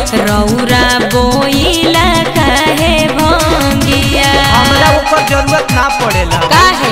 रौरा बोइला काहे भंगिया हमरा ऊपर जरूरत ना पड़ेला काहे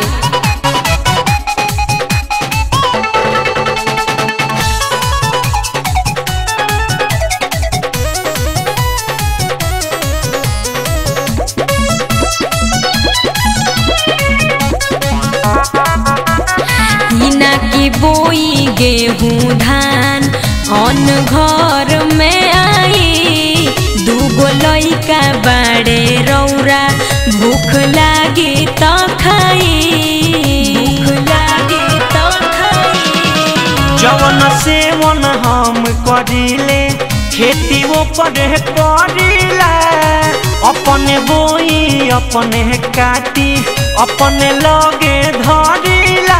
हिना की बोई गेहूँ धान अन घर में आई दूगो लइका बाड़े रौरा भूख लागी त खाई भूख लागी त खाई जवन सेवन हम करिले खेती ऊपर करिला अपने बोई अपने काटी अपने लगे धरिला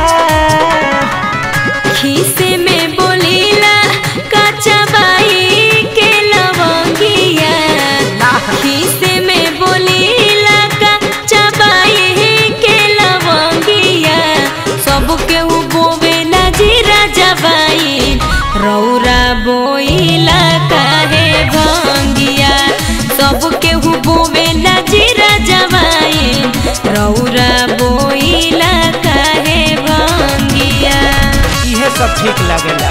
खीसे में बोलीला कच्चा बाई के लवंगिया खीसे में बोलीला कच्चा बाई के लवंगिया सब केहू बोवेला जीरा जबाई रौरा बोइला काहे भंगिया सब केहू बोवेला जीरा जबाई रौरा बोइला काहे भंगिया इहे सब ठीक लागेला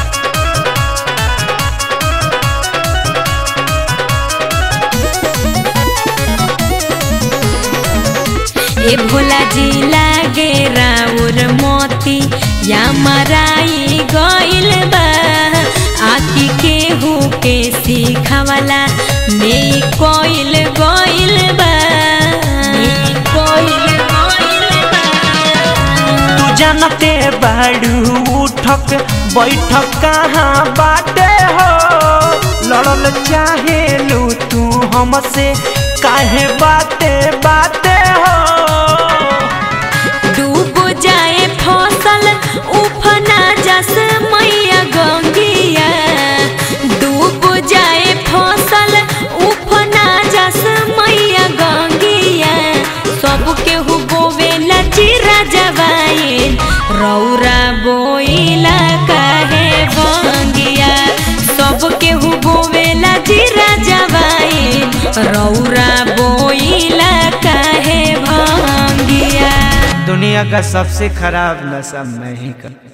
ए भोला जी लागे राउर मोती या मराई गइल बा आकी केहू के सिखावला में कोइल गइल बा में कोइल गइल बा तू जानते बाड़ू उठक बैठक कहाँ बाटे हो लड़ल चाहे लू तू हमसे काहे बाते बाते हो डूब जाए फसल उफना जस मैया गंगिया डूब जाए फसल उफना जस मैया गंगिया सब केहू बोवेला चिरा जवाइन रौरा बोइला काहे बंगिया सब केहू बोवेला चिरा जवाइन रौरा बोइला काहे भंगिया दुनिया का सबसे खराब नशा मैं ही कर